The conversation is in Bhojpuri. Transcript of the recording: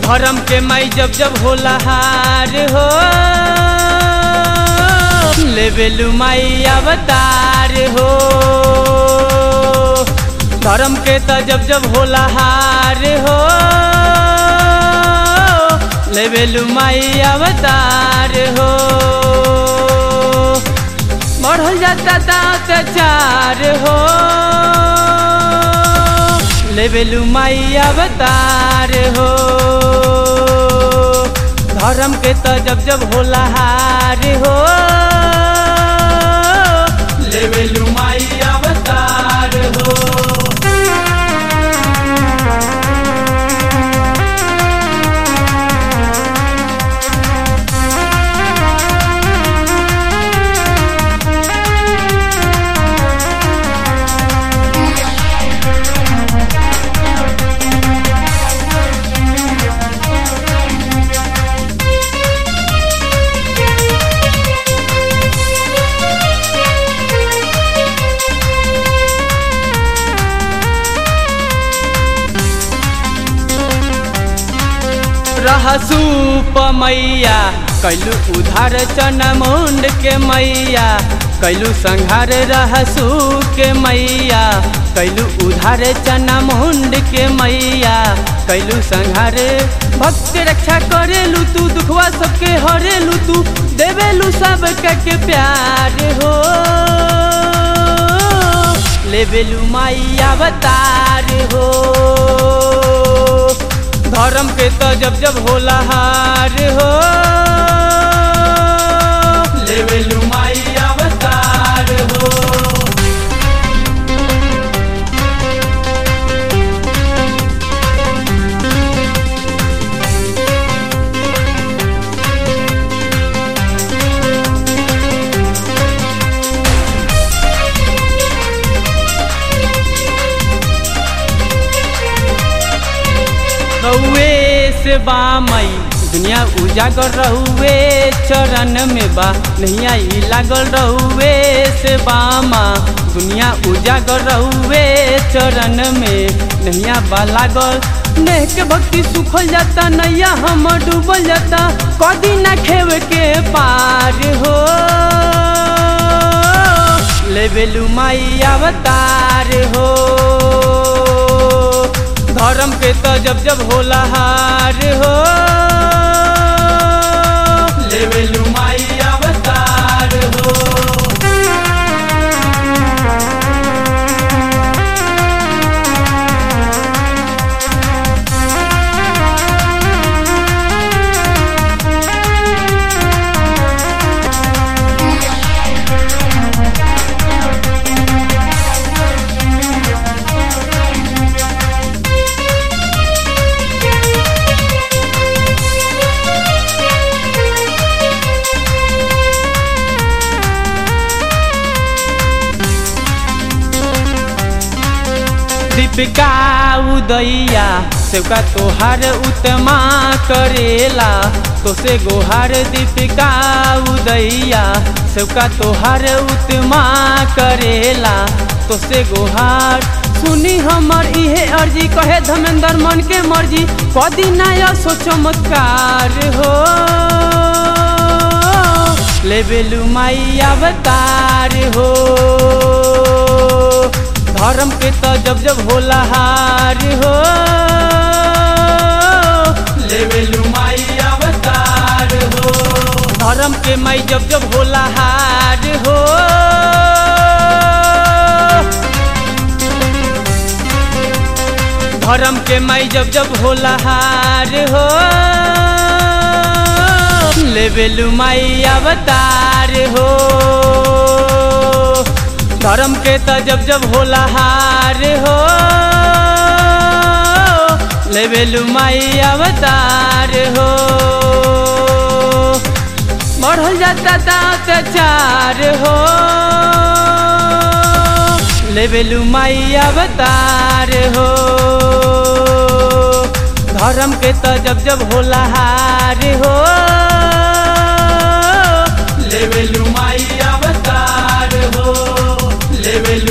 धर्म के माई जब जब होला हार हो लेवेलू माई अवतार हो धर्म के त जब जब होला हार हो लेवेलू माई अवतार हो बढ़ल जाता अत्याचार हो लेवेलू माई अवतार हो धर्म के त जब जब होला हार हो लेवेलू माई अवतार हो रहसू मैया कैलू उधार चना मुंड के मैया कैलू संघार रहसू के मैया कैलू उधार चना मुंड के मैया कैलू संघार भक्त रक्षा करेलू तू दुखवा सबके हरेलू तू देवेलू सब के प्यार हो लेवेलू माई अवतार हो धर्म के तो जब जब होला हार हो लेवेलू माई अवतार हो रहुए से बामई दुनिया उजागर रहुए चरण में बा नहीं आई लागल रहुए से बामा दुनिया उजागर रहुए चरण में नैया बा लागल नेह के भक्ति सुखल जाता नैया हम डूबल जाता कदी ना खेव के पार हो लेवेलू माई अवतार हो धर्म के तो जब जब होला हार हो लेवेलू माई अवतार हो दीपिका उदैया सेवका तोहार उत्तमा करेला तो से गोहार दीपिका उदैया सेवका तोहार उत्तमा करेला तो से गोहार सुनी हमर इहे अर्जी कहे धमेंद्र मन के मर्जी कदी नया सो चमत्कार हो लेवेलू माई अवतार हो धर्म के तो जब जब होला हार हो लेवेलू माई अवतार हो धर्म के माई जब जब होला हार हो धर्म के माई जब जब होला हार हो लेवेलू माई अवतार हो धर्म के त जब जब होला हार हो लेवेलू माई अवतार हो बढ़ल जाता अत्याचार हो लेवेलू माई अवतार हो धर्म के त जब जब होला हार हो लेवेलू माई अवतार हो लेवेलू